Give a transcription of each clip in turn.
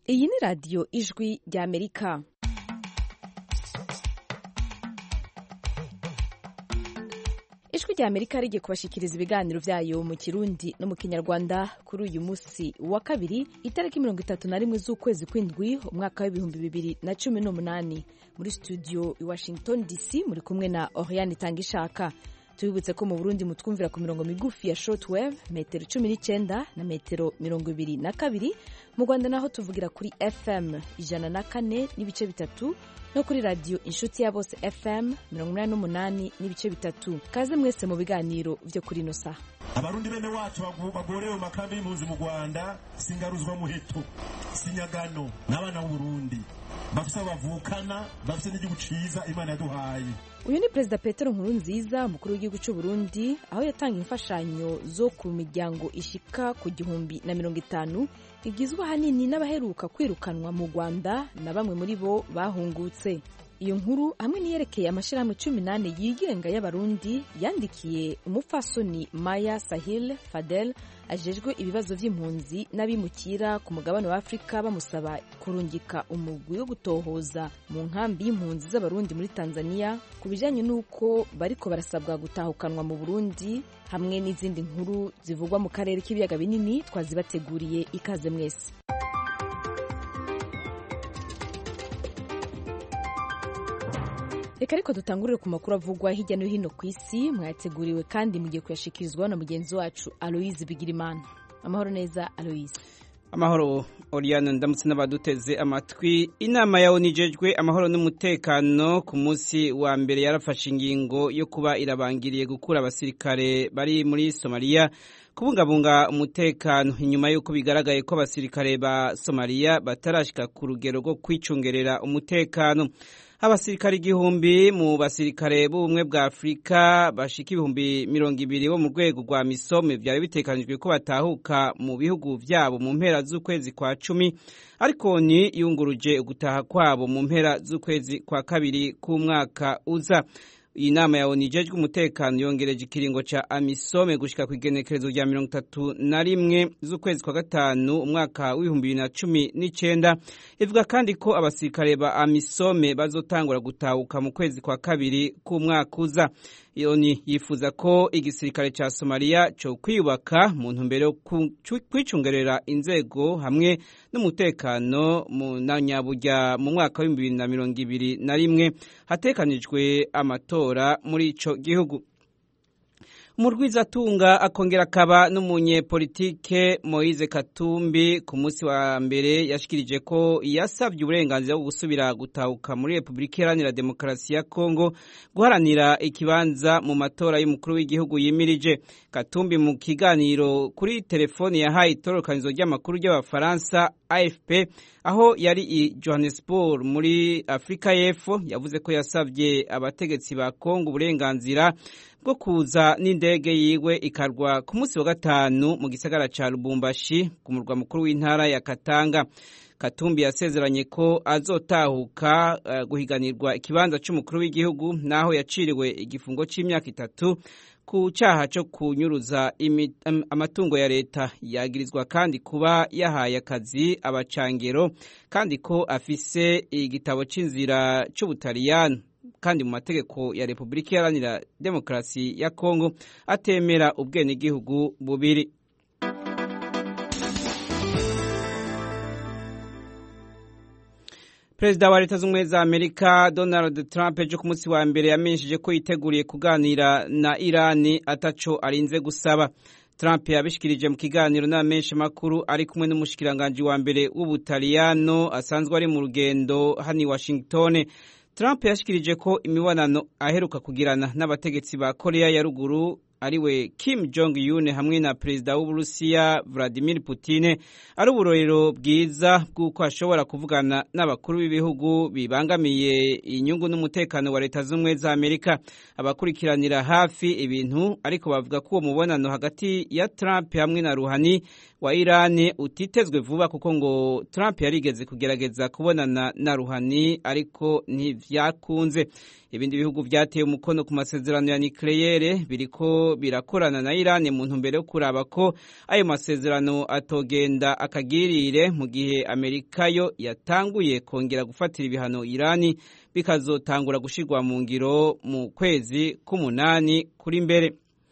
iyi ni radiyo ijwi ry'amerika ijwi ry'amerika rigiye kubashikiriza ibiganiro byayo mu kirundi no mu kinyarwanda kuri uyu munsi wa kabiri itariki mirongo itatu na rimwe z'ukwezi kw'indwi umwaka w'ibihumbi bibiri na cumi n'umunani muri studio i washington dc muri kumwe na oriane itangishaka tubibutse ko mu burundi mutwumvira ku mirongo migufi ya shortwave metero cumi n'icyenda na metero mirongo ibiri na kabiri mu rwanda naho tuvugira kuri fm ijana na kane n'ibice bitatu no kuri radiyo inshuti ya bose fm mirongo inani n'umunani n'ibice bitatu kaze mwese mu biganiro byo kuri ino saha abarundi bene wacu bagorewe mu makambi y'impunzi mu rwanda singaruzwa muheto sinyagano n'abana b'uburundi bafise abo bavukana bafise n'igihugu ciza imana yaduhaye uyu ni perezida petero nkuru nziza umukuru w'igihugu cy'u burundi aho yatanga imfashanyo zo ku miryango ishika ku gihumbi na mirongo itanu igizwe ahanini n'abaheruka kwirukanwa mu rwanda na bamwe muri bo bahungutse iyo nkuru hamwe n'iyerekeye amashyirahamwe cumi n'ane yigenga y'abarundi yandikiye umupfasoni maya sahil fadel ajejwe ibibazo by'impunzi n'abimukira ku mugabane wa afurika bamusaba kurungika umugwi wo gutohoza mu nkambi y'impunzi z'abarundi muri tanzania ku bijyanye n'uko bariko barasabwa gutahukanwa mu burundi hamwe n'izindi nkuru zivugwa mu karere k'ibiyaga binini twazibateguriye ikaze mwese reka ariko dutangurire ku makuru avugwa hirya no hino ku isi mwayateguriwe kandi mugiye kuyashikirizwa na mugenzi wacu aloise bigirimana amahoro neza aloise amahoro oriane ndamutse n'abaduteze amatwi inama ya onu ijejwe amahoro n'umutekano ku munsi wa mbere yarafashe ingingo yo kuba irabangiriye gukura abasirikare bari muri somaliya kubungabunga umutekano inyuma y'uko bigaragaye ko abasirikare ba somaliya batarashika ku rugero rwo kwicungerera umutekano abasirikare igihumbi mu basirikare b'ubumwe bwa afurika bashika ibihumbi mirongo ibiri bo mu rwego rwa misome byari bitekanijwe ko batahuka mu bihugu byabo mu mpera z'ukwezi kwa cumi ariko ni yunguruje ugutaha kwabo mu mpera z'ukwezi kwa kabiri k'umwaka uza iyi nama ya onu ijejwe umutekano yongereje ikiringo ca amisome gushika ku igenekerezo rya mirongo itatu na rimwe z'ukwezi kwa gatanu umwaka w'ibihumbi bibiri na cumi n'icenda ivuga kandi ko abasirikare ba amisome bazotangura gutahuka mu kwezi kwa kabiri k'umwaka uza oni yifuza ko igisirikare ca somaliya co kwiyubaka mu ntumbero yo kwicungerera inzego hamwe n'umutekano na nyaburya mu mwaka w'ibihumbi bibiri na mirongo ibiri na rimwe hatekanijwe amatora muri ico gihugu umurwizatunga akongera akaba n'umunyepolitike moise katumbi ku munsi wa mbere yashikirije ko yasabye uburenganzira bwo gusubira gutahuka muri repubulika iharanira demokarasi ya kongo guharanira ikibanza mu matora y'umukuru w'igihugu yimirije katumbi mu kiganiro kuri telefoni yahaye itororokanizo ry'amakuru ry'abafaransa afp aho yari i johannesburg muri afurika y'epfo yavuze ko yasabye abategetsi ba kongo uburenganzira bwo kuza n'indege yiwe ikarwa ku munsi wa gatanu mu gisagara ca Lubumbashi ku murwa mukuru w'intara ya Katanga Katumbi yasezeranye ko azotahuka uh, guhiganirwa ikibanza c'umukuru w'igihugu naho yaciriwe igifungo c'imyaka itatu ku cyaha cyo kunyuruza amatungo ya leta yagirizwa kandi kuba yahaye akazi abacangero kandi ko afise igitabo c'inzira c'ubutaliyano kandi mu mategeko ya Repubulika Iharanira Demokarasi ya Kongo atemera ubwenegihugu bubiri Perezida wa Leta Zunze za Amerika Donald Trump ejo ku munsi wa mbere yamenyesheje ko yiteguriye kuganira na Irani ataco arinze gusaba Trump yabishikirije mu kiganiro n'amenshi makuru ari kumwe n'umushikiranganje wa mbere w'Ubutaliyano asanzwe ari mu rugendo hano i Washington Trump yashikirije ko imibonano aheruka kugirana n'abategetsi ba Korea ya ruguru ariwe Kim Jong Un hamwe na perezida w'Uburusiya Vladimir Putin ari uburorero bwiza bw'uko ashobora kuvugana n'abakuru b'ibihugu bibangamiye inyungu n'umutekano wa leta z'ubumwe za Amerika abakurikiranira hafi ibintu ariko bavuga ko uwo mubonano hagati ya Trump hamwe na Ruhani wa Iran utitezwe vuba kuko ngo Trump yarigeze kugerageza kubonana na Ruhani ariko ntivyakunze ibindi bihugu vyateye umukono ku masezerano ya nucleaire biriko birakorana na Iran mu ntumbero yo kuraba ko ayo masezerano atogenda akagirire mu gihe Amerika yo yatanguye kongera gufatira ibihano Iran bikazotangura gushirwa mu ngiro mu kwezi k'umunani kuri mbere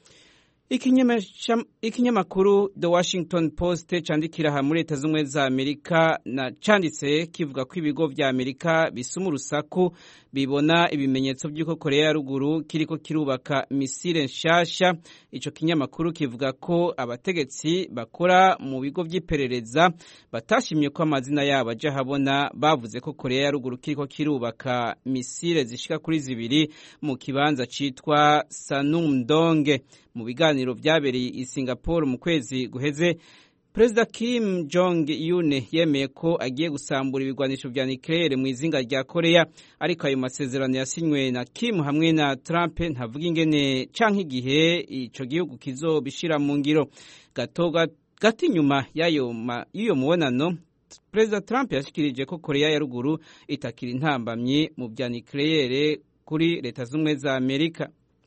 ikinyamakuru The Washington Post candikira aha muri leta z'ubumwe za Amerika na canditse kivuga ko ibigo vya Amerika bisuma urusaku bibona ibimenyetso by'uko Korea ya ruguru kiriko kirubaka misile nshasha ico kinyamakuru kivuga ko abategetsi bakora mu bigo vy'iperereza batashimye ko amazina yabo aja habona bavuze ko Korea ya ruguru kiriko kirubaka misile zishika kuri zibiri mu kibanza citwa Sanumdong mu biganiro vyabereye i Singapore mu kwezi guheze Perezida Kim Jong Un yemeye ko agiye gusambura ibigwanisho vya nucleaire mu izinga rya Korea ariko ayo masezerano yasinywe na Kim hamwe na Trump ntavuga ingene canke igihe ico gihugu kizobishira mu ngiro gato gati nyuma y'ayo y'uyo mubonano Perezida Trump yashikirije ko Korea ya ruguru itakira intambamyi mu vya nucleaire kuri leta z'ubumwe za Amerika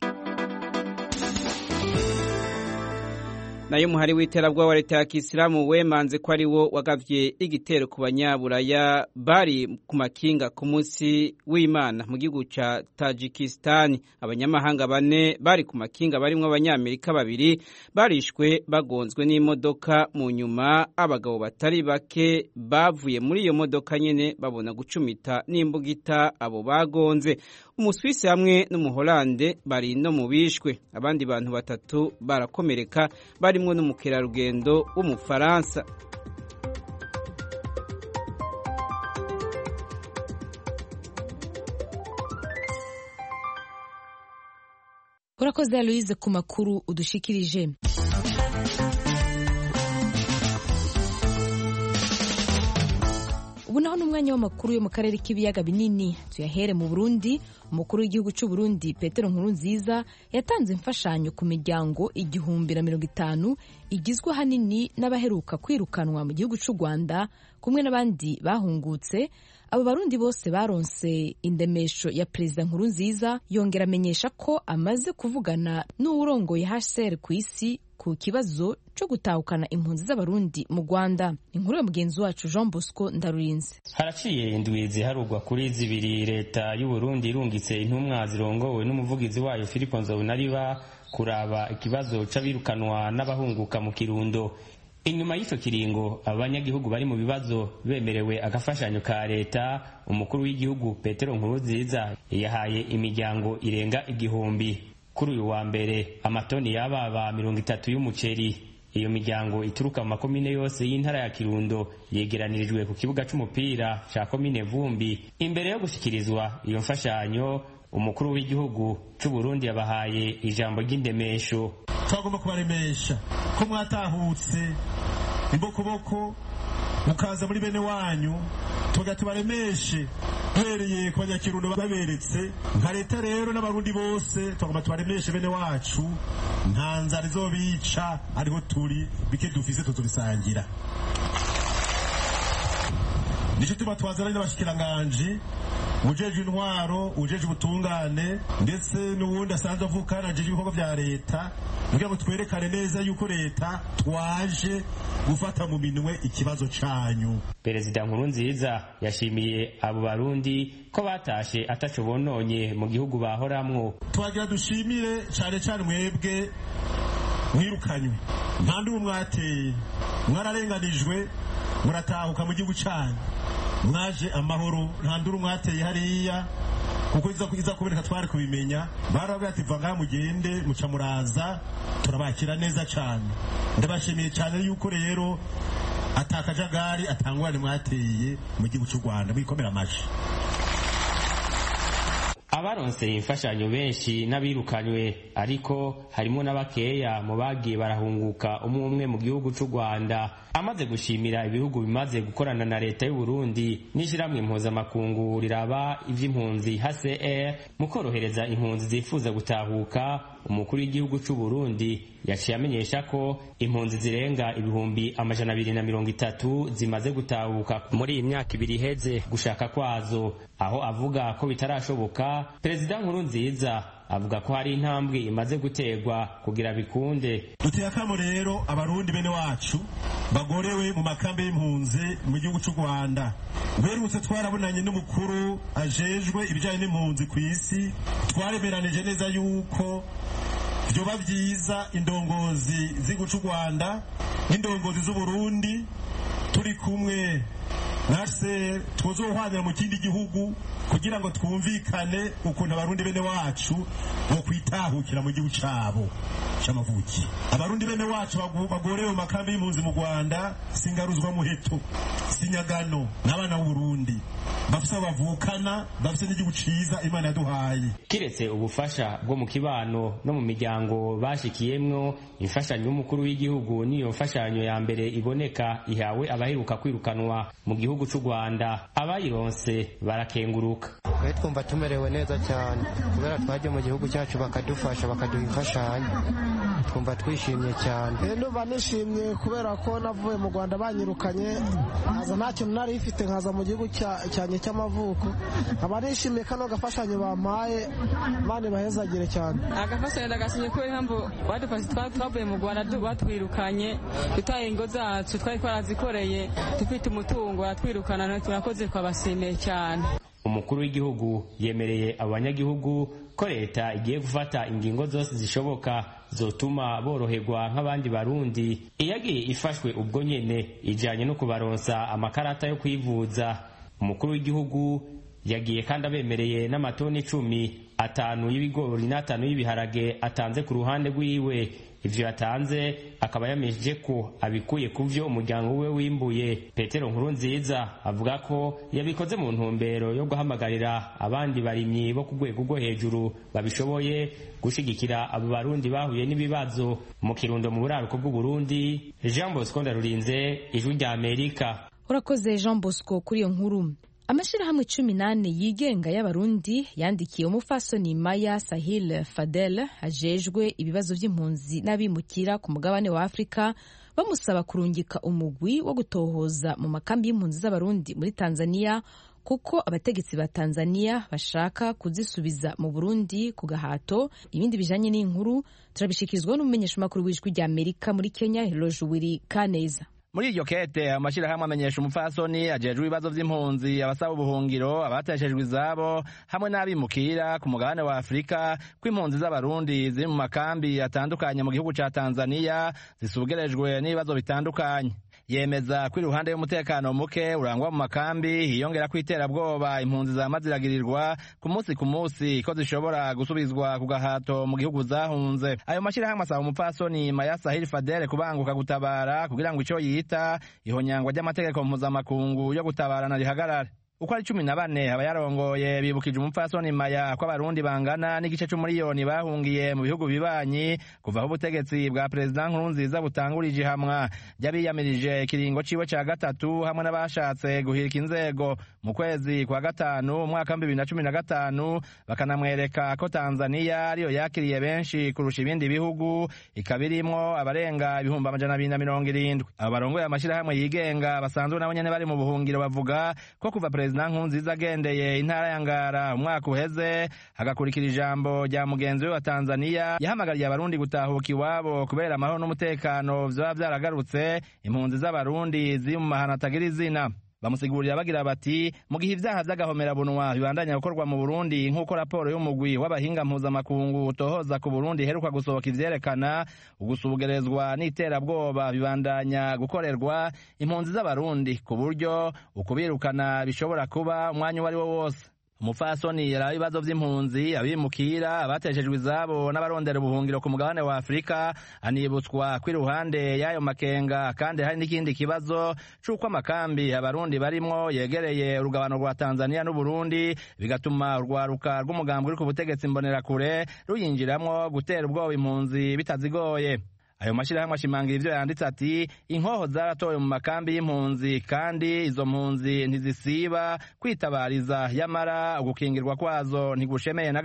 nayo muhari w'iterabwoba wa leta ya kisilamu wemanze ko ari wo wagavye igitero ku banyaburaya bari ku makinga ku munsi w'imana mu gihugu ca tajikistani abanyamahanga bane bari ku makinga barimwo abanyamerika babiri barishwe bagonzwe n'imodoka mu nyuma abagabo batari bake bavuye muri iyo modoka nyene babona gucumita n'imbugita abo bagonze umuswisi hamwe n'umuholande bari no mu bishwe abandi bantu batatu barakomereka barimwo n'umukerarugendo w'umufaransa urakoze aloise ku makuru udushikirije ubu naho n'umwanya w'amakuru yo mu karere k'ibiyaga binini tuyahere mu burundi umukuru w'igihugu cy'u Burundi petero nkurunziza yatanze imfashanyo ku miryango igihumbi na mirongo itanu igizwe ahanini n'abaheruka kwirukanwa mu gihugu cy'u rwanda kumwe n'abandi bahungutse abo barundi bose baronse indemesho ya perezida nkurunziza yongera amenyesha ko amaze kuvugana n'uwurongoye hcr ku isi ku kibazo cyo gutahukana impunzi z'abarundi mu rwanda inkuru ya mugenzi wacu jean bosco ndarurinze haraciye indwi ziharugwa kuri zibiri leta y'uburundi irungitse intumwa zirongowe n'umuvugizi wayo filipo nzobonariba kuraba ikibazo c'abirukanwa n'abahunguka mu kirundo inyuma y'icyo kiringo abanyagihugu bari mu bibazo bemerewe agafashanyo ka leta umukuru w'igihugu petero nkurunziza yahaye imiryango irenga igihumbi kuri uyu wa mbere amatoni y'ababa mirongo itatu y'umuceri iyo miryango ituruka mu makomine yose y'intara ya kirundo yegeranirijwe ku kibuga c'umupira ca komine vumbi imbere yo gushikirizwa iyo mfashanyo umukuru w'igihugu c'u Burundi yabahaye ijambo ry'indemesho twagomba kubaremesha ko mwatahutse imbokoboko mukaza muri bene wanyu tuga tubaremeshe duhereye ku banyakirundo baberetse nka leta rero n'abarundi bose twagomba tubaremeshe bene wacu nta nzara izobica ariho turi bike dufise tuzobisangira nico tuba twazana n'abashikiranganji ujeje intwaro ujeje ubutungane ndetse n'uwundi asanzwe avukana ajeje ibikorwa vya leta kugira ngo twerekane neza yuko leta twaje gufata mu minwe ikibazo canyu perezida nkurunziza yashimiye abo barundi ko batashe ataco bononye mu gihugu bahoramwo twagira dushimire cane cane mwebwe mwirukanywe nta ndi mwateye mwararenganijwe muratahuka mu gihugu canyu mwaje amahoro nta nduru mwateye hariya kuko iza kuboneka twari kubimenya barabwira ati va ngaha mugende muca muraza turabakira neza cyane ndabashimiye cyane yuko rero atakajagari atangwane mwateye mu gihugu cy'u rwanda mwikomera amashi abaronse imfashanyo benshi n'abirukanywe ariko harimo n'abakeya mu bagiye barahunguka umwe umwe mu gihugu cy'u rwanda amaze gushimira ibihugu bimaze gukorana na leta y'u Burundi n'ishyirahamwe mpuzamakungu riraba ivy'impunzi HCR mu korohereza impunzi zifuza gutahuka umukuru w'igihugu c'u Burundi yaciye amenyesha ko impunzi zirenga ibihumbi amajana abiri na mirongo itatu zimaze gutahuka muri iyi myaka ibiri iheze gushaka kwazo aho avuga ko bitarashoboka perezida nkuru nziza avuga ko hari intambwe imaze guterwa kugira bikunde duteye akamo rero abarundi bene wacu bagorewe mu makambi y'impunzi mu gihugu cy'u rwanda mperutse twarabonanye n'umukuru ajejwe ibijyanye n'impunzi ku isi twaremeranije neza yuko vyoba vyiza indongozi z'igihugu cy'u rwanda n'indongozi z'uburundi turi kumwe nase tuzohwanira mu kindi gihugu kugira ngo twumvikane ukuntu abarundi bene wacu bo kwitahukira mu gihugu cabo c'amavuki abarundi bene wacu bagorewe mu makambi y'impunzi mu rwanda singaruzwa muheto sinyagano n'abana b'uburundi bafise abo bavukana bafise n'igihugu ciza imana yaduhaye kiretse ubufasha bwo mu kibano no mu miryango bashikiyemwo imfashanyo y'umukuru w'igihugu niyo mfashanyo ya mbere iboneka ihawe abaheruka kwirukanwa mu gihugu c'u rwanda abayironse barakenguruka twe twumva tumerewe neza cyane kubera twaje mu gihugu cyacu bakadufasha bakaduha imfashanyo twumva twishimye cyane ndumva nishimye kubera ko navuye mu rwanda banyirukanye nkaza nta kintu nari ifite nkaza mu gihugu cyanjye cy'amavuko nkaba nishimiye kano gafashanyo bampaye mani bahezagire cyane agafashanyo ndagasinye kubera impamvu badufashe twavuye mu rwanda batwirukanye dutaye ingo zacu twari twarazikoreye dufite umutungo baratwirukana turakoze twabashimiye cyane umukuru w'igihugu yemereye abanyagihugu ko leta igiye gufata ingingo zose zishoboka zotuma boroherwa nk'abandi barundi iyagiye ifashwe ubwo nyene ijanye no kubaronsa amakarata yo kwivuza umukuru w'igihugu yagiye kandi abemereye n'amatoni icumi atanu y'ibigori n'atanu y'ibiharage atanze ku ruhande rwiwe ivyo yatanze akaba yameje ko abikuye ku vyo umuryango we wimbuye petero nkuru nziza avuga ko yabikoze mu ntumbero yo guhamagarira abandi barimyi bo ku rwego rwo hejuru babishoboye gushigikira abo barundi bahuye n'ibibazo mu kirundo mu buraruko bw'uburundi jean bosco ndarurinze ijwi rya amerika urakoze jean bosco kuri iyo nkuru amashyirahamwe cumi n'ane yigenga y'abarundi yandikiye umufasoni maya sahil fadel ajejwe ibibazo by'impunzi n'abimukira ku mugabane wa afurika bamusaba kurungika umugwi wo gutohoza mu makambi y'impunzi z'abarundi muri tanzania kuko abategetsi ba tanzania bashaka kuzisubiza mu burundi ku gahato ibindi bijanye n'inkuru turabishikirizwa n'umumenyeshamakuru w'ijwi rya amerika muri kenya herojuwiri kaneza muri iryo kete amashyirahamwe amenyesha umupfasoni ajejwe ibibazo vy'impunzi abasaba ubuhungiro abateshejwe izabo hamwe n'abimukira ku mugabane wa afurika ko impunzi z'abarundi ziri mu makambi atandukanye mu gihugu ca tanzaniya zisugerejwe n'ibibazo bitandukanye yemeza ko iruhande y'umutekano muke urangwa mu makambi hiyongera ko iterabwoba impunzi zama ziragirirwa ku munsi ku munsi ko zishobora gusubizwa ku gahato mu gihugu zahunze ayo mashyirahamwe asaba umupfasoni maya sahili fadele kubanguka gutabara kugira ngo ico yita ihonyangwa ry'amategeko mpuzamakungu yo gutabarana rihagarare uko ari cumi na bane abayarongoye bibukije umupfasoni maya ko abarundi bangana n'igice c'umuriyoni bahungiye mu bihugu bibanyi kuva aho ubutegetsi bwa perezida nkurunziza butangurije ihamwa ry'abiyamirije ikiringo ciwe ca gatatu hamwe n'abashatse guhirika inzego mu kwezi kwa gatanu umwaka wa bibiri na cumi na gatanu bakanamwereka ko tanzaniya ariyo yakiriye benshi kurusha ibindi bihugu ikaba irimwo abarenga ibihumbi amajana abiri na mirongo irindwi abo barongoye amashyirahamwe yigenga basanzwe nabo nyene bari mu buhungiro bavuga ko kuva perezida nkurunziza agendeye intara ya ngara umwaka uheze hagakurikira ijambo rya mugenzi we wa tanzaniya yahamagariye abarundi gutahuka iwabo kubera amahoro n'umutekano vyoba vyaragarutse impunzi z'abarundi ziri mu mahano atagira izina bamusigurira bagira bati mu gihe ivyaha vy'agahomerabunwa bibandanya gukorwa mu burundi nk'uko raporo y'umugwi w'abahinga mpuzamakungu utohoza ku burundi iheruka gusohoka ivyerekana ugusugerezwa n'iterabwoba bibandanya gukorerwa impunzi z'abarundi ku buryo ukubirukana bishobora kuba umwanya uwo ari wo wose umupfasoni yaraba ibibazo vy'impunzi abimukira abateshejwe izabo n'abarondera ubuhungiro ku mugabane wa afurika anibutswa ko iruhande y'ayo makenga kandi hari n'ikindi kibazo c'uko amakambi abarundi barimwo yegereye urugabano rwa tanzaniya n'uburundi bigatuma urwaruka rw'umugambi uri ku butegetsi mbonerakure ruyinjiramwo gutera ubwoba impunzi bitazigoye ayo mashyirahamwe ashimangira ivyo yanditse ati inkoho zaratowe mu makambi y'impunzi kandi izo mpunzi ntizisiba kwitabariza yamara ugukingirwa kwazo ntigushemeye na gato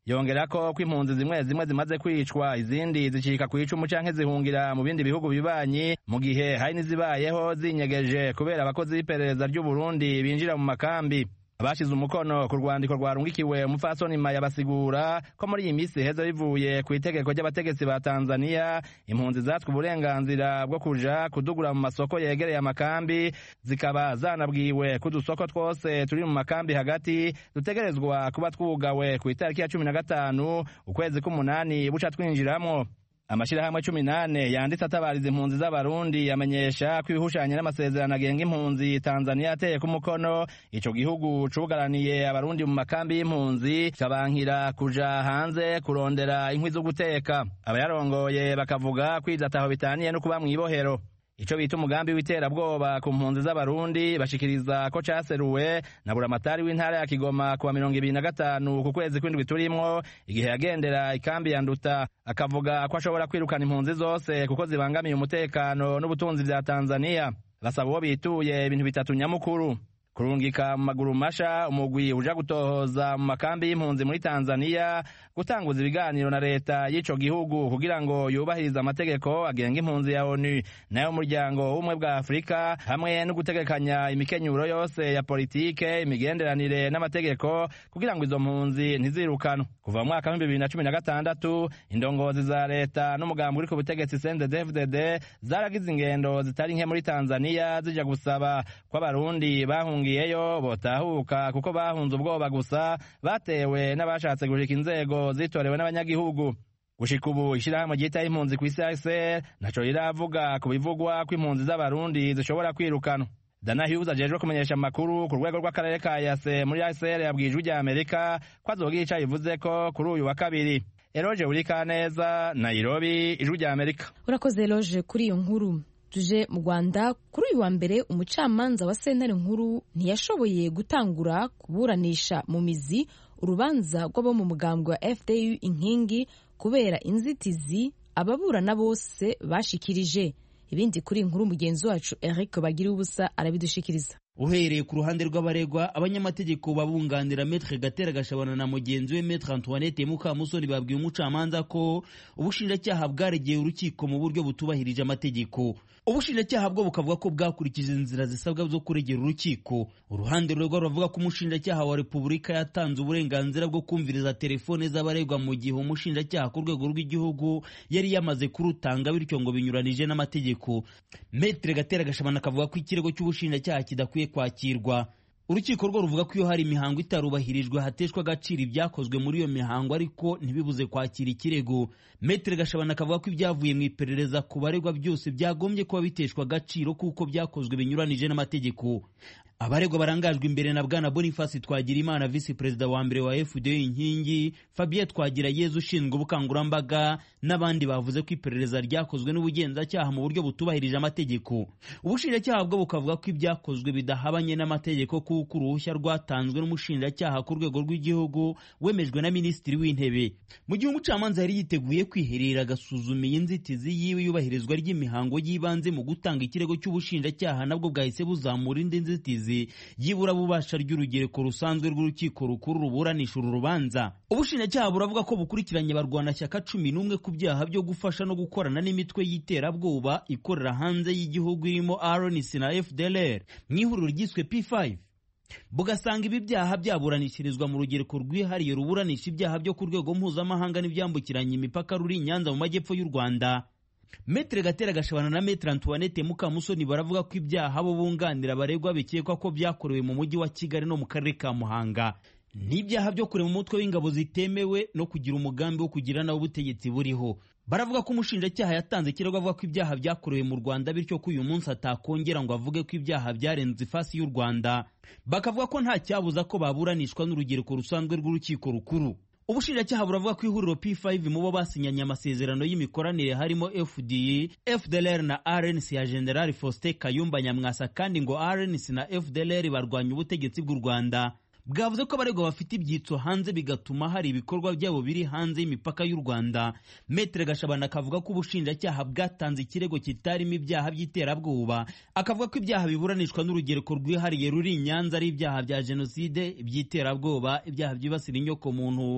yongera ko ko impunzi zimwe zimwe zimaze kwicwa izindi zicika ku icumu canke zihungira mu bindi bihugu bibanyi mu gihe hari n'izibayeho zinyegeje kubera abakozi b'iperereza ry'uburundi binjira mu makambi abashize umukono ku rwandiko rwarungikiwe umupfasoni maya basigura ko muri iyi minsi heza bivuye ku itegeko ry'abategetsi ba tanzaniya impunzi zatswe uburenganzira bwo kuja kudugura mu masoko yegereye amakambi zikaba zanabwiwe ko udusoko twose turi mu makambi hagati dutegerezwa kuba twugawe ku itariki ya cumi na gatanu ukwezi k'umunani buca twinjiramwo amashirahamwe cumi nane yanditse atabariza impunzi z'abarundi yamenyesha ko ibihushanye n'amasezerano agenga impunzi tanzaniya yateye ku mukono ico gihugu cugaraniye abarundi mu makambi y'impunzi kabankira kuja hanze kurondera inkwi zo guteka abayarongoye bakavuga kwiza ataho bitaniye no kuba mw'ibohero ico bita umugambi w'iterabwoba ku mpunzi z'abarundi bashikiriza ko caseruwe na buramatari w'intara ya kigoma kuwa mirongo ibiri na gatanu ku kwezi kw'indwi turimwo igihe yagendera ikambi ya nduta akavuga ko ashobora kwirukana impunzi zose kuko zibangamiye umutekano n'ubutunzi vya tanzaniya basaba uwo bituye ibintu bitatu nyamukuru kurungika mu maguru masha umugwi uja gutohoza mu makambi y'impunzi muri tanzaniya gutanguza ibiganiro na leta y'ico gihugu kugira ngo yubahirize amategeko agenga impunzi ya onu nayo umuryango w'ubumwe bwa afurika hamwe no gutegekanya imikenyuro yose ya politike imigenderanire n'amategeko kugira ngo izo mpunzi ntizirukanwe kuva mu mwaka w'ibihumbi bibiri na cumi na gatandatu indongozi za leta n'umugambi uri ku butegetsi cndfdd zaragize ingendo zitari nke muri tanzaniya zija gusaba ko abarundi bahungiyeyo botahuka kuko bahunze ubwoba gusa batewe n'abashatse gushika inzego zitorewe n'abanyagihugu gushika ubu ishirahamwe ryitaho impunzi ku isi ACR naco riravuga ku bivugwa ko impunzi z'abarundi zishobora kwirukanwa Dana Hughes ajejwe kumenyesha amakuru ku rwego rw'akarere ka Yase muri ACR yabwiye ijwi rya Amerika ko azogira ico bivuze ko kuri uyu wa kabiri Eroje Urikaneza Nairobi ijwi rya Amerika urakoze Eroje kuri iyo nkuru tuje mu Rwanda kuri uyu wa mbere umucamanza wa sentare nkuru ntiyashoboye gutangura kuburanisha mu mizi urubanza rw'abo mu mugambwe wa FDU inkingi kubera inzitizi ababurana bose bashikirije ibindi kuri inkuru mugenzi wacu Eric bagira ubusa arabidushikiriza uhereye ku ruhande rw'abaregwa abanyamategeko babunganira metre gatera gashabana na mugenzi we metre antoinette mukamusoni babwiye umucamanza ko ubushinjacyaha bwaregeye urukiko mu buryo butubahirije amategeko ubushinjacyaha bwo bukavuga ko bwakurikije inzira zisabwa zo kuregera urukiko uruhande rurego ruravuga ko umushinjacyaha wa repubulika yatanze uburenganzira bwo kumviriza telefone z'abaregwa mu gihe umushinjacyaha ku rwego rw'igihugu yari yamaze kurutanga bityo ngo binyuranije n'amategeko metre gatera gashabana akavuga ko ikirego cy'ubushinjacyaha kidakwiye kwakirwa urukiko rwo ruvuga ko iyo hari imihango itarubahirijwe hateshwa agaciro ibyakozwe muri iyo mihango ariko ntibibuze kwakira ikirego metere gashabana akavuga ko ibyavuye mu iperereza ku baregwa byose byagombye kuba biteshwa agaciro kuko byakozwe binyuranije n'amategeko abaregwa barangajwe imbere na bwana boniface twagirimana visi perezida wa mbere wa fda inkingi fabien twagira yezu ushinzwe ubukangurambaga n'abandi bavuze ko iperereza ryakozwe n'ubugenzacyaha mu buryo butubahirije amategeko ubushinjacyaha bwo bukavuga ko ibyakozwe bidahabanye n'amategeko kuko uruhushya rwatanzwe n'umushinjacyaha ku rwego rw'igihugu wemejwe na minisitiri w'intebe mu gihe umucamanza yari yiteguye kwiherera agasuzuma iyi nzitizi yiwe yubahirizwa ry'imihango y'ibanze mu gutanga ikirego cy'ubushinjacyaha nabwo bwahise buzamura indi nzitizi yibura bubasha ry'urugereko rusanzwe rw'urukiko rukuru ruburanisha uru rubanza ubushinjacyaha buravuga ko bukurikiranye barwanashyaka cumi n'umwe ku byaha byo gufasha no gukorana n'imitwe y'iterabwoba ikorera hanze y'igihugu irimo RNC na FDLR mu ihuriro ryiswe P5 bugasanga ibi byaha byaburanishirizwa mu rugereko rwihariye ruburanisha ibyaha byo ku rwego mpuzamahanga n'ibyambukiranya imipaka ruri i Nyanza mu majyepfo y'u Rwanda Metre Gatera Gashabana na Metre Antoinette Mukamusoni baravuga ko ibyaha bo bunganira abaregwa bikekwa ko byakorewe mu mujyi wa Kigali no mu karere ka Muhanga n'ibyaha byo kurema umutwe w'ingabo zitemewe no kugira umugambi wo kugira nawe ubutegetsi buriho baravuga ko umushinjacyaha yatanze ikirego avuga ko ibyaha byakorewe mu Rwanda bityo ko uyu munsi atakongera ngo avuge ko ibyaha byarenze ifasi y'u Rwanda bakavuga ko nta cyabuza ko baburanishwa n'urugereko rusanzwe rw'urukiko rukuru ubushinjacyaha buravuga ko ihuriro P5 mu bo basinyanye amasezerano y'imikoranire harimo FDI, FDLR na RNC ya General Faustin Kayumba Nyamwasa kandi ngo RNC na FDLR barwanya ubutegetsi bw'u Rwanda bwavuze ko abaregwa bafite ibyitso hanze bigatuma hari ibikorwa byabo biri hanze y'imipaka y'u Rwanda Metre Gashabana akavuga ko ubushinjacyaha bwatanze ikirego kitarimo ibyaha by'iterabwoba akavuga ko ibyaha biburanishwa n'urugereko rwihariye ruri i Nyanza ari ibyaha bya jenoside iby'iterabwoba ibyaha byibasira inyoko muntu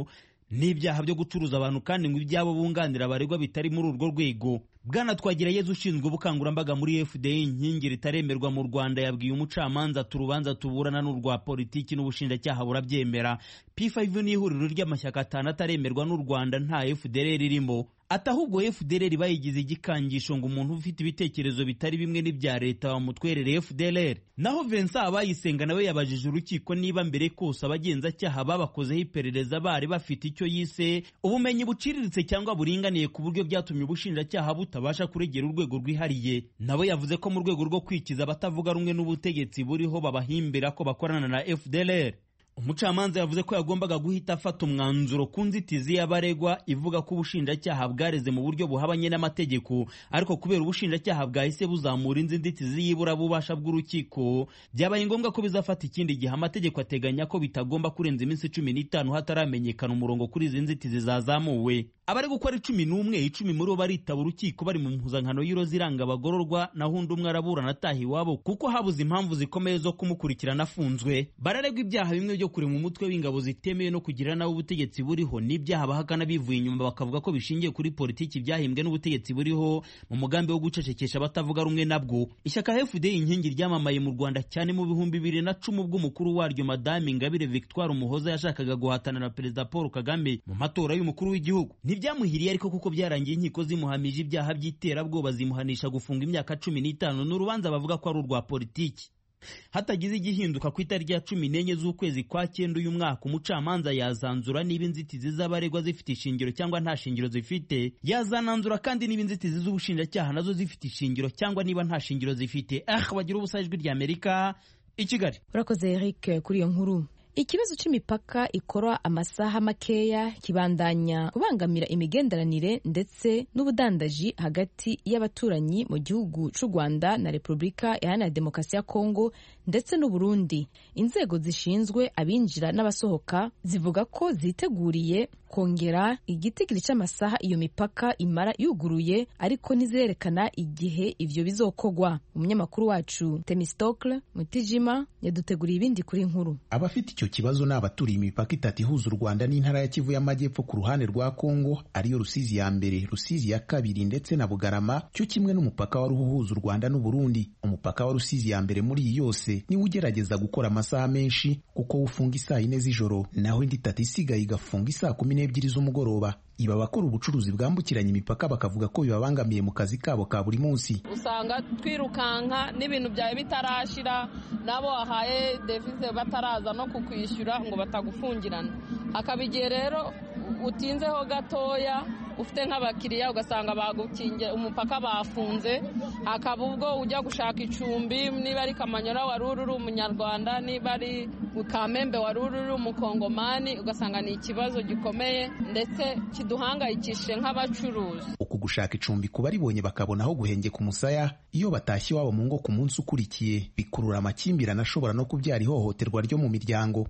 n'ibyaha byo gucuruza abantu kandi ngo ibyabo bunganira abaregwa bitari muri urwo rwego bwana twagirayezu ushinzwe ubukangurambaga muri fda inkingi ritaremerwa mu rwanda yabwiye umucamanza ati urubanza tuburana n'urwa politiki n'ubushinjacyaha burabyemera p5 ni ihuriro ry'amashyaka atanu ataremerwa n'u rwanda nta fdr ririmo ati ahubwo fdr bayigize igikangisho ngo umuntu ufite ibitekerezo bitari bimwe n'ibya leta bamutwerere fdr naho vincent abayisenga nawe yabajije urukiko niba mbere kose abagenzacyaha babakozeho iperereza bari bafite icyo yise ubumenyi buciriritse cyangwa buringaniye ku buryo byatumye ubushinjacyaha butabasha kuregera urwego rwihariye nawe yavuze ko mu rwego rwo kwikiza abatavuga rumwe n'ubutegetsi buriho babahimbira ko bakorana na fdr umucamanza yavuze ko yagombaga guhita afata umwanzuro ku nzitizi y'abaregwa ivuga ko ubushinjacyaha bwareze mu buryo buhabanye n'amategeko ariko kubera ubushinjacyaha bwahise buzamura inzi nzitizi y'iburabubasha bw'urukiko byabaye ngombwa ko bizafata ikindi gihe amategeko ateganya ko bitagomba kurenza iminsi cumi n'itanu hataramenyekana umurongo kuri izi nzitizi zazamuwe abari gukora icumi n'umwe icumi muri bo baritaba urukiko bari mu mpuzankano y'iroza iranga abagororwa naho undi umwe araburana ataha iwabo kuko habuze impamvu zikomeye zo kumukurikirana afunzwe bararegwa ibyaha bimwe byo kurema umutwe w'ingabo zitemewe no kugira nawe ubutegetsi buriho n'ibyaha bahakana bivuye inyuma bakavuga ko bishingiye kuri politiki byahimbwe n'ubutegetsi buriho mu mugambi wo gucecekesha abatavuga rumwe nabwo ishyaka fd inkingi ryamamaye mu rwanda cyane mu bihumbi bibiri na cumi ubwo umukuru waryo madame ingabire victoire umuhoza yashakaga guhatana na perezida paul kagame mu matora y'umukuru w'igihugu ntibyamuhiriye ariko kuko byarangiye inkiko zimuhamije ibyaha by'iterabwoba zimuhanisha gufunga imyaka cumi n'itanu n'urubanza bavuga ko ari urwa politiki hatagize igihinduka ku itariki ya cumi n'enye z'ukwezi kwa cyenda uyu mwaka umucamanza yazanzura niba inzitizi z'abaregwa zifite ishingiro cyangwa nta shingiro zifite yazananzura kandi niba inzitizi z'ubushinjacyaha nazo zifite ishingiro cyangwa niba nta shingiro zifite ah bagira ubusa ijwi rya amerika i kigali urakoze eric kuri iyo nkuru ikibazo cy'imipaka ikora amasaha makeya kibandanya kubangamira imigenderanire ndetse n'ubudandaji hagati y'abaturanyi mu gihugu cy'u rwanda na repubulika iharanira demokarasi ya kongo ndetse n'uburundi inzego zishinzwe abinjira n'abasohoka zivuga ko ziteguriye kongera igitigiri cy'amasaha iyo mipaka imara yuguruye ariko ntizirerekana igihe ivyo bizokogwa umunyamakuru wacu temistokle mutijima yaduteguriye ibindi kuri nkuru abafite icyo kibazo ni abaturiye imipaka itatu ihuza u rwanda n'intara ya kivu y'amajyepfo ku ruhande rwa kongo ariyo rusizi ya mbere rusizi ya kabiri ndetse na bugarama cyo kimwe n'umupaka wari uhuza u rwanda n'uburundi umupaka wa rusizi ya mbere muri iyi yose niwo ugerageza gukora amasaha menshi kuko ufunga isaa yine z'ijoro naho indi itatu isigaye igafunga isaa kumi n'ebyiri z'umugoroba iba abakora ubucuruzi bwambukiranya imipaka bakavuga ko bibabangamiye mu kazi kabo ka buri munsi usanga twirukanka n'ibintu byawe bitarashira n'abo wahaye devize bataraza no kukwishyura ngo batagufungirana hakaba igihe rero utinzeho gatoya ufite nk'abakiriya ugasanga bagukingiye umupaka bafunze hakaba ubwo ujya gushaka icumbi niba ari kamanyora wari uri umunyarwanda niba ari kamembe wari uri umukongomani ugasanga ni ikibazo gikomeye ndetse kiduhangayikishije nk'abacuruzi uku gushaka icumbi ku baribonye bakabona aho guhengeka umusaya iyo batashye iwabo mu ngo ku munsi ukurikiye bikurura amakimbirane ashobora no kubyara ihohoterwa ryo mu miryango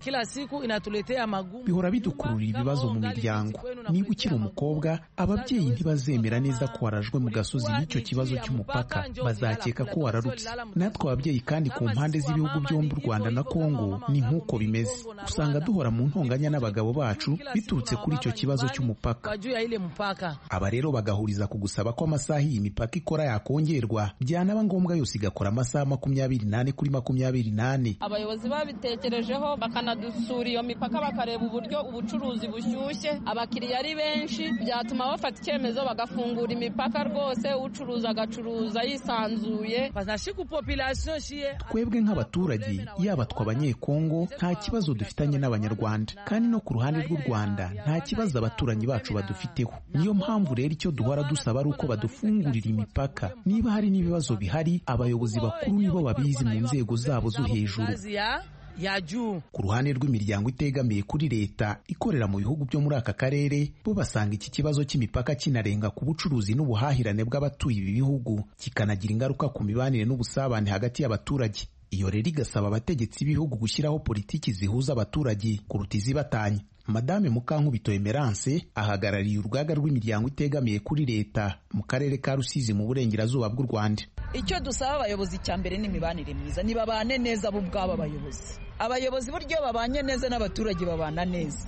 bihora bidukururira ibibazo mu miryango niba ukiri umukobwa ababyeyi ntibazemera neza ko warajwe mu gasozi n'icyo kibazo cy'umupaka bazakeka ko wararutse natwe ababyeyi kandi ku mpande z'ibihugu byombi u rwanda na kongo ni nk'uko bimeze usanga duhora mu ntonganya n'abagabo bacu biturutse kuri icyo kibazo cy'umupaka aba rero bagahuriza ku gusaba ko amasaha iyi mipaka ikora yakongerwa byanaba ngombwa yose igakora amasaha makumyabiri n'ane kuri makumyabiri n'ane abayobozi babitekerejeho bakanadusura iyo mipaka bakareba uburyo ubucuruzi bushyushye abakiriya ari benshi byatuma bafata icyemezo bagafungura imipaka rwose ucuruza agacuruza yisanzuye twebwe nk'abaturage yaba twe abanyekongo nta kibazo dufitanye n'abanyarwanda kandi no ku ruhande rw'u rwanda nta kibazo abaturanyi bacu badufiteho niyo mpamvu rero icyo duhora dusaba ari uko badufungurira imipaka niba hari n'ibibazo bihari abayobozi bakuru nibo babizi mu nzego zabo zo hejuru ku ruhande rw'imiryango itegamiye kuri leta ikorera mu bihugu byo muri aka karere bo basanga iki kibazo cy'imipaka kinarenga ku bucuruzi n'ubuhahirane bw'abatuye ibi bihugu kikanagira ingaruka ku mibanire n'ubusabane hagati y'abaturage iyo rero igasaba abategetsi b'ibihugu gushyiraho politiki zihuza abaturage kuruta izibatanya madame mukankubito emerance ahagarariye urugaga rw'imiryango itegamiye kuri leta mu karere ka rusizi mu burengerazuba bw'u rwanda icyo dusaba abayobozi cya mbere ni imibanire myiza ntibabane neza bo ubwabo abayobozi abayobozi buryo babanye neza n'abaturage babana neza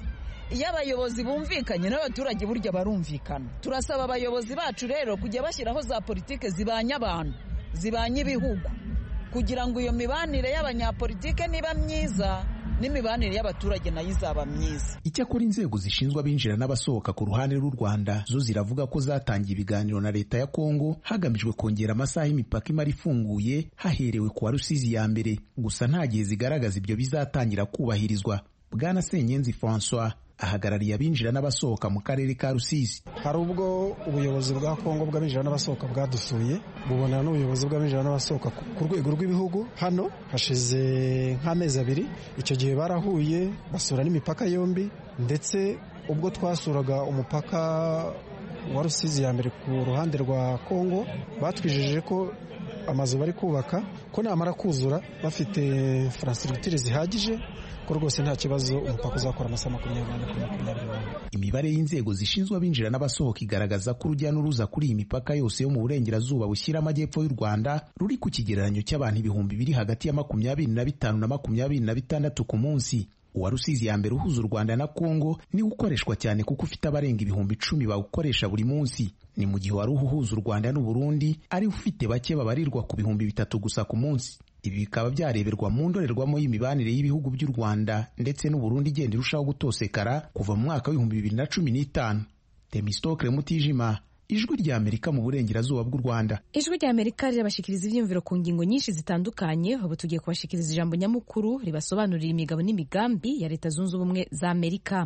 iyo abayobozi bumvikanye n'abaturage burya barumvikana turasaba abayobozi bacu rero kujya bashyiraho za politike zibanye abantu zibanye ibihugu kugira ngo iyo mibanire y'abanyapolitike niba myiza n'imibanire y'abaturage nayo izaba myiza icyakora inzego zishinzwe abinjira n'abasohoka ku ruhande rw'u rwanda zo ziravuga ko zatangiye ibiganiro na leta ya kongo hagamijwe kongera amasaha y'imipaka imara ifunguye haherewe ku wa rusizi ya mbere gusa nta gihe zigaragaza ibyo bizatangira kubahirizwa bwana senyenzi francois ahagarariye abinjira n'abasohoka mu karere ka rusizi hari ubwo ubuyobozi bwa kongo bw'abinjira n'abasohoka bwadusuye bubonana n'ubuyobozi bw'abinjira n'abasohoka ku rwego rw'ibihugu hano hashize nk'amezi abiri icyo gihe barahuye basura n'imipaka yombi ndetse ubwo twasuraga umupaka wa rusizi ya mbere ku ruhande rwa kongo batwijeje ko amazu bari kubaka ko namara kuzura bafite infrastructure zihagije ko rwose nta kibazo umupaka uzakora amasaha makumyabiri n'ane kuri makumyabiri n'ane imibare y'inzego zishinzwe abinjira n'abasohoka igaragaza ko urujya n'uruza kuri iyi mipaka yose yo mu burengerazuba bushyira amajyepfo y'u rwanda ruri ku kigereranyo cy'abantu ibihumbi biri hagati ya makumyabiri na bitanu na makumyabiri na bitandatu ku munsi uwa rusizi ya mbere uhuza u rwanda na kongo niwo ukoreshwa cyane kuko ufite abarenga ibihumbi icumi bawukoresha buri munsi ni mu gihe wari uhuza u rwanda n'uburundi ari ufite bake babarirwa ku bihumbi bitatu gusa ku munsi ibi bikaba byareberwa mu ndorerwamo y'imibanire y'ibihugu by'u rwanda ndetse n'uburundi igenda irushaho gutosekara kuva mu mwaka w'ibihumbi bibiri na cumi n'itanu temistokle mutijima ijwi rya amerika mu burengerazuba bw'u rwanda ijwi rya amerika rirabashikiriza ibyiyumviro ku ngingo nyinshi zitandukanye ubu tugiye kubashikiriza ijambo nyamukuru ribasobanurira imigabo n'imigambi ya leta zunze ubumwe za amerika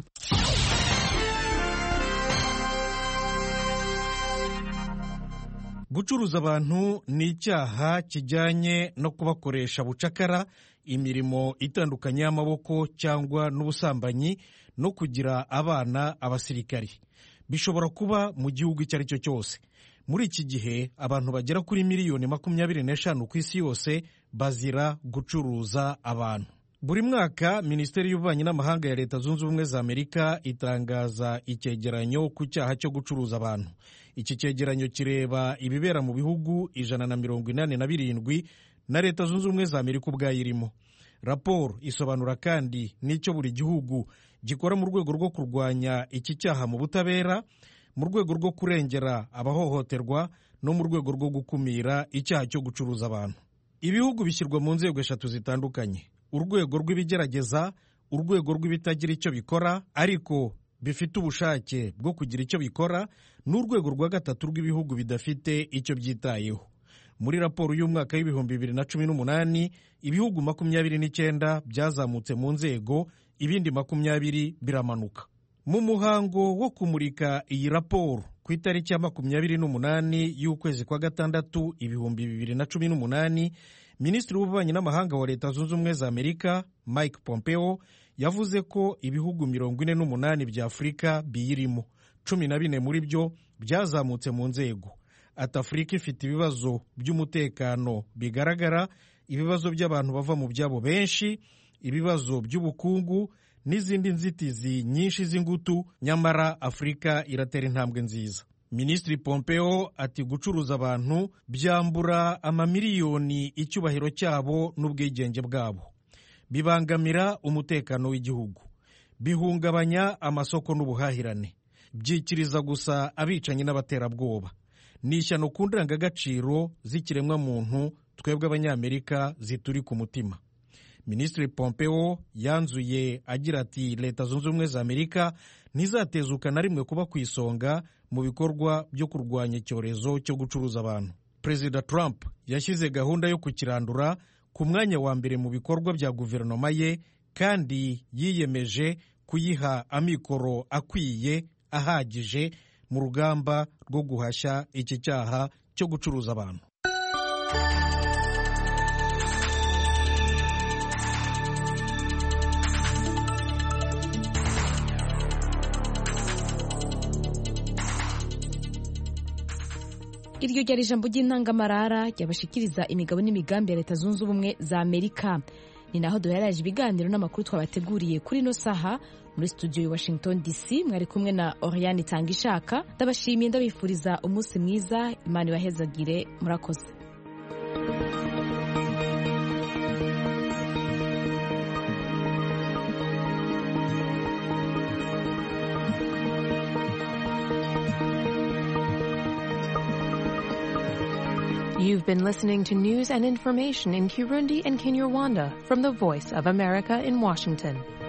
gucuruza abantu ni icyaha kijyanye no kubakoresha bucakara imirimo itandukanye y'amaboko cyangwa n'ubusambanyi no kugira abana abasirikari bishobora kuba mu gihugu icyo ari cyo cyose muri iki gihe abantu bagera kuri miliyoni makumyabiri n'eshanu ku isi yose bazira gucuruza abantu buri mwaka minisiteri y'ububanyi n'amahanga ya leta zunze ubumwe za amerika itangaza icyegeranyo ku cyaha cyo gucuruza abantu iki cyegeranyo kireba ibibera mu bihugu ijana na mirongo inani na birindwi na leta zunze ubumwe za amerika ubwayo irimo raporo isobanura kandi n'icyo buri gihugu gikora mu rwego rwo kurwanya iki cyaha mu butabera mu rwego rwo kurengera abahohoterwa no mu rwego rwo gukumira icyaha cyo gucuruza abantu ibihugu bishyirwa mu nzego eshatu zitandukanye urwego rw'ibigerageza urwego rw'ibitagira icyo bikora ariko bifite ubushake bwo kugira icyo bikora n'urwego rwa gatatu rw'ibihugu bidafite icyo byitayeho muri raporo y'umwaka w'ibihumbi bibiri na cumi n'umunani ibihugu makumyabiri n'icyenda byazamutse mu nzego ibindi makumyabiri biramanuka mu muhango wo kumurika iyi raporo ku itariki ya makumyabiri n'umunani y'ukwezi kwa gatandatu ibihumbi bibiri na cumi n'umunani minisitiri w'ububanyi n'amahanga wa leta zunze ubumwe za amerika mike pompeo yavuze ko ibihugu mirongo ine n'umunani bya afurika biyirimo cumi na bine muri byo byazamutse mu nzego ati afurika ifite ibibazo by'umutekano bigaragara ibibazo by'abantu bava mu byabo benshi ibibazo by'ubukungu n'izindi nzitizi nyinshi z'ingutu nyamara afurika iratera intambwe nziza minisitiri pompeo ati gucuruza abantu byambura amamiliyoni icyubahiro cyabo n'ubwigenge bwabo bibangamira umutekano w'igihugu bihungabanya amasoko n'ubuhahirane byikiriza gusa abicanyi n'abaterabwoba ni ishyano ku ndangagaciro z'ikiremwamuntu twebwe abanyamerika zituri ku mutima minisitiri pompeo yanzuye agira ati leta zunze ubumwe za amerika ntizatezuka na rimwe kuba ku isonga mu bikorwa byo kurwanya icyorezo cyo gucuruza abantu perezida trump yashyize gahunda yo kukirandura ku mwanya wa mbere mu bikorwa bya guverinoma ye kandi yiyemeje kuyiha amikoro akwiye ahagije mu rugamba rwo guhashya iki cyaha cyo gucuruza abantu iryo ryari ijambo ry'intangamarara ryabashikiriza imigabo n'imigambi ya leta zunze ubumwe za amerika ni naho duheraje ibiganiro n'amakuru twabateguriye kuri ino saha muri studio ya washington dc mwari kumwe na oriane itanga ishaka ndabashimiye ndabifuriza umunsi mwiza imana ibahezagire murakoze You've been listening to news and information in Kirundi and Kinyarwanda from the Voice of America in Washington.